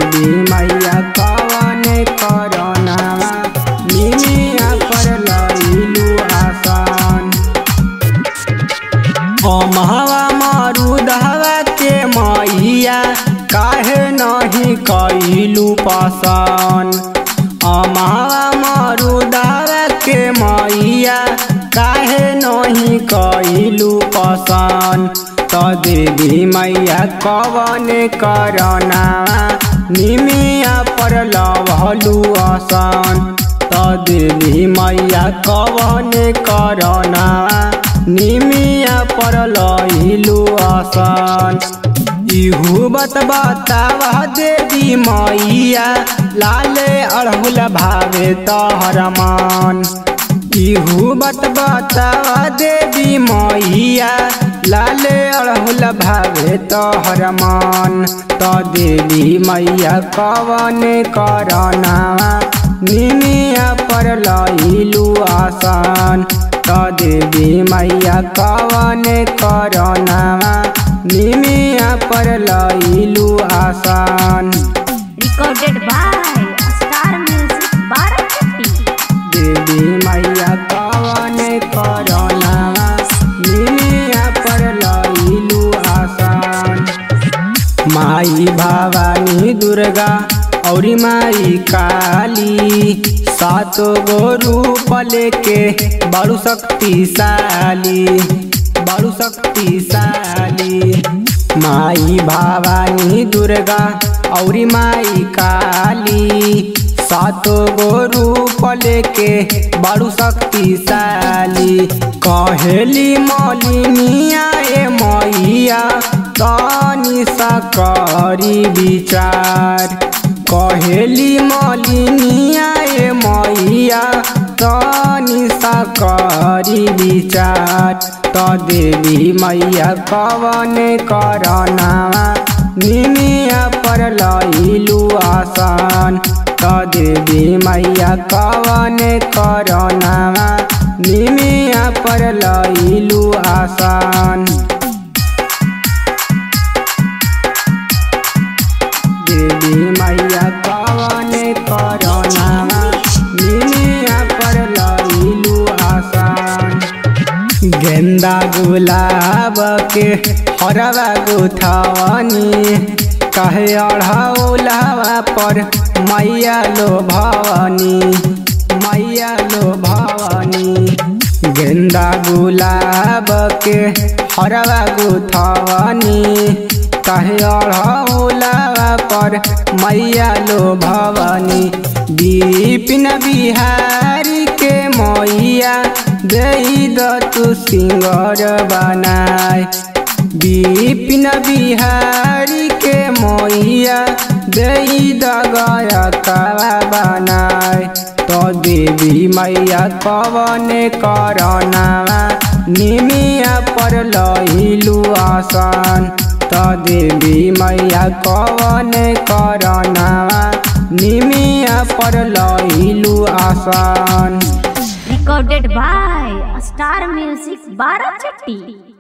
देवी मैया कवन करना निमिया पर लइलू आसान अमहवा मरुदहवा के मैया काहे नहीं कैलू पसान अमहवा मरुदहवा के मैया काहे नहीं कैलू पसान त देवी मैया कवन करना निमिया पर लवलू आसान त देवी मैया कवन करना निमिया पर लइलू आसान इहू बत बतावा देवी मैया लाले अड़हुल भावे तहर मान इहू बत बतावा देवी मैया लाले अड़हुल भावे तोहर मान त देवी मैया कवन करना निमिया पर लइलू आसान त देवी मैया कवन करना निमिया पर लइलू आसान recorded by Star Music Barakati. देवी मैया कवन करना निमिया पर लइलू आसान माई भवानी दुर्गा औरी माई काली सातो गो रूप लेके बड़ू शक्तिशाली बड़ू शक्तिशाली माई भवानी दुर्गा औरी माई काली सातो गो रूप लेके बड़ू शक्तिशाली कहेली मलिनिया ए मैया तनी सा करी विचार कहेली मलिनिया ए मैया तनी सा करी विचार त देवी मैया कवन करना निमिया पर लइलू आसान त देवी मैया कवन करना निमिया पर लइलू आसान देवी मैया कवन करना निमिया पर लइलू आसान गेंदा गुलाब के हरवा गुथावनी कहे अढ़ौलावा पर मैया लो भवानी मैया लो भवानी गेंदा गुलाब के हरवा गुथावनी कहे अढ़ौलावा पर मैया लो भवानी विपिन बिहारी के मैया दई द तू सिंगर बनाए विपिन बिहारी के मैया दई द गया कवा बनाए तो देवी मैया कवन करना निमिया पर लइलू आसान त देवी मैया कवन करना निमिया पर लइलू आसान Recorded by Star Music Barakati.